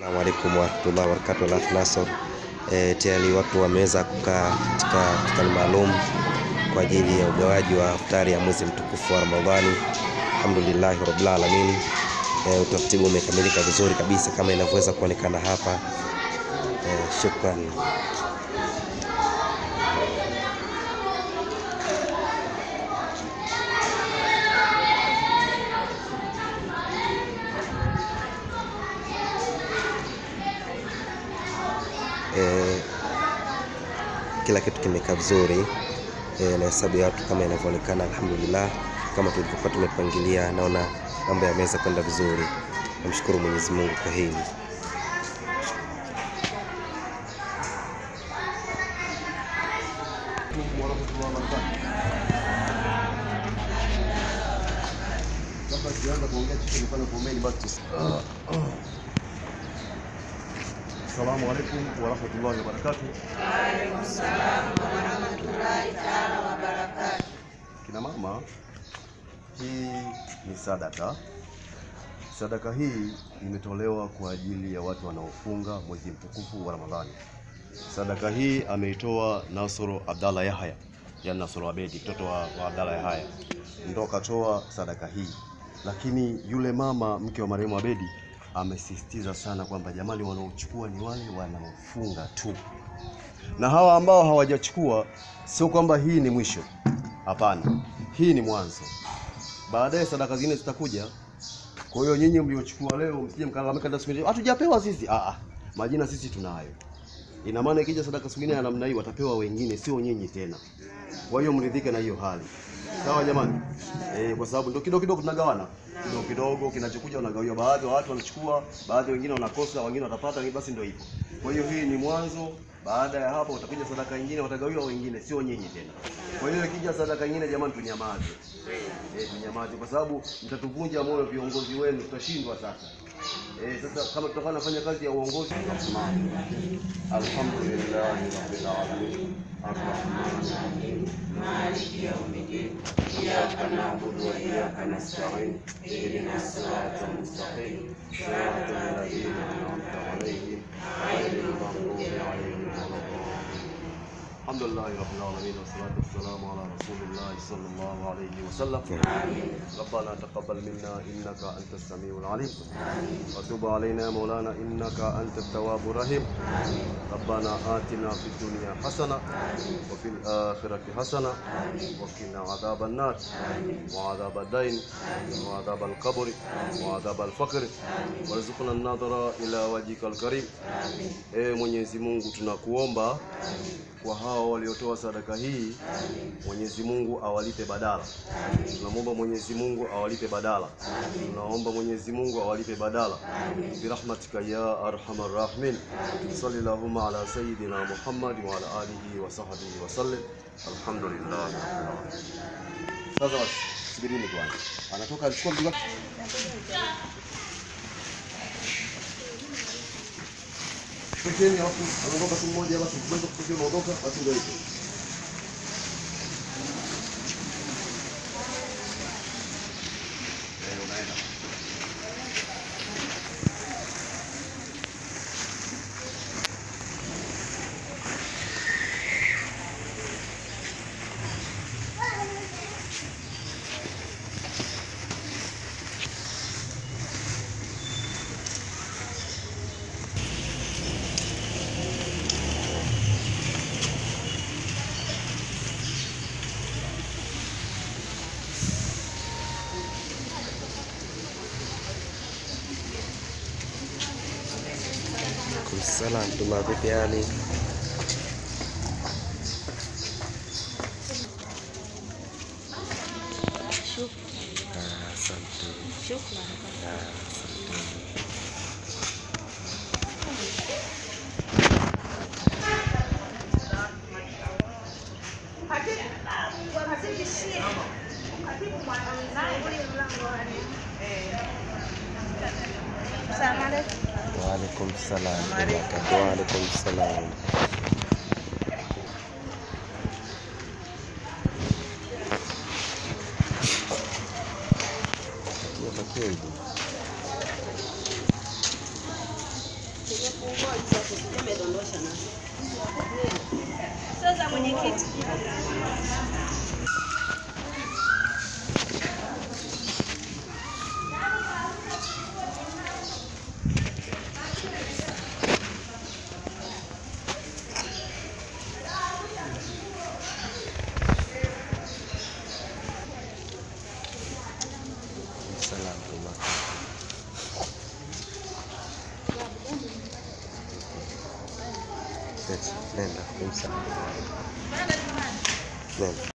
Assalamu alaikum warahmatullahi wabarakatuh. Alafu Nasor e, tayari watu wameweza kukaa katika mstari maalum kwa ajili ya ugawaji wa iftari ya mwezi mtukufu wa Ramadhani. Alhamdulillahi rabbil alamin. E, utaratibu umekamilika vizuri kabisa kama inavyoweza kuonekana hapa. E, shukran. Eh, kila kitu kimekaa vizuri eh, na hesabu ya watu kama inavyoonekana, alhamdulillah, kama tulivyokuwa tumepangilia, naona mambo yameweza kwenda vizuri. Namshukuru Mwenyezi Mungu kwa hili. Assalamu alaikum warahmatullahi wabarakatuh. Kina mama, hii ni sadaka. Sadaka hii imetolewa kwa ajili ya watu wanaofunga mwezi mtukufu wa Ramadhani. Sadaka hii ameitoa Nasoro Abdalla Yahya, yani Nasoro Abedi, mtoto wa, wa Abdalla Yahya, ndo katoa sadaka hii, lakini yule mama mke wa marehemu Abedi amesisitiza sana kwamba jamani, wanaochukua ni wale wanaofunga tu, na hawa ambao hawajachukua, sio kwamba hii ni mwisho. Hapana, hii ni mwanzo. Baadaye sadaka zingine zitakuja. Kwa hiyo nyinyi mliochukua leo msije mkalalamika hata siku nyingine, hatujapewa sisi. Ah, ah, majina sisi tunayo. Ina maana ikija sadaka siku nyingine ya namna hii watapewa wengine, sio nyinyi tena. Kwa hiyo mridhike na hiyo hali. Sawa jamani? Eh, kwa sababu ndio kidogo kidogo tunagawana. Kidogo kidogo kinachokuja unagawiwa, baadhi wa watu wanachukua, baadhi wengine wanakosa, wengine watapata, basi ndio hivyo. Kwa hiyo hii ni mwanzo. Baada ya hapo utakuja sadaka nyingine, watagawiwa wengine, sio nyinyi tena. Kwa hiyo ikija sadaka nyingine, jamani, tunyamaze. Eh, tunyamaze kwa sababu mtatuvunja moyo viongozi wenu, tutashindwa sasa. Eh, sasa kama tutakuwa nafanya kazi ya uongozi Alhamdulillahi rabbil alamin arrahmanir rahim maliki yawmiddin iyyaka na'budu wa iyyaka nasta'in ihdinas siratal mustaqim siratal ladzina an'amta 'alaihim ghayril maghdubi 'alaihim waladdallin Alhamdulillahi rabbil alamin wassalatu wassalamu ala rasulillahi sallallahu alayhi wasallam ربنا تقبل منا انك انت السميع العليم وتب علينا يا مولانا انك انت التواب الرحيم ربنا آتنا في الدنيا حسنه وفي الاخره حسنه وقنا عذاب النار وعذاب الدين وعذاب القبر وعذاب الفقر وارزقنا النظر الى وجهك الكريم Ee Mwenyezi Mungu tunakuomba kwa hao waliotoa sadaka hii, Mwenyezi Mungu awalipe badala. Tunamwomba Mwenyezi Mungu awalipe badala. Tunaomba Mwenyezi Mungu awalipe badala. Birahmatika ya arhamar rahimin. Salli Allahumma ala sayyidina Muhammad wa ala alihi wa sahbihi wa sallim. Alhamdulillah. Sasa basi, subirini kwanza. Anatoka alichukua mzigo wake. Pekeni alafu anaondoka tu mmoja, basi mkiweza kutokea unaondoka, basi ndio hivyo. Eh, unaenda. Salam tuma vipi hali? Ah, Asante. Ah, asante. Waalaikum salam. Waalaikum salam. Bakia bakia hivi. Sasa mwenyekiti, Salam Tuma. Nenda kumsa. Nenda.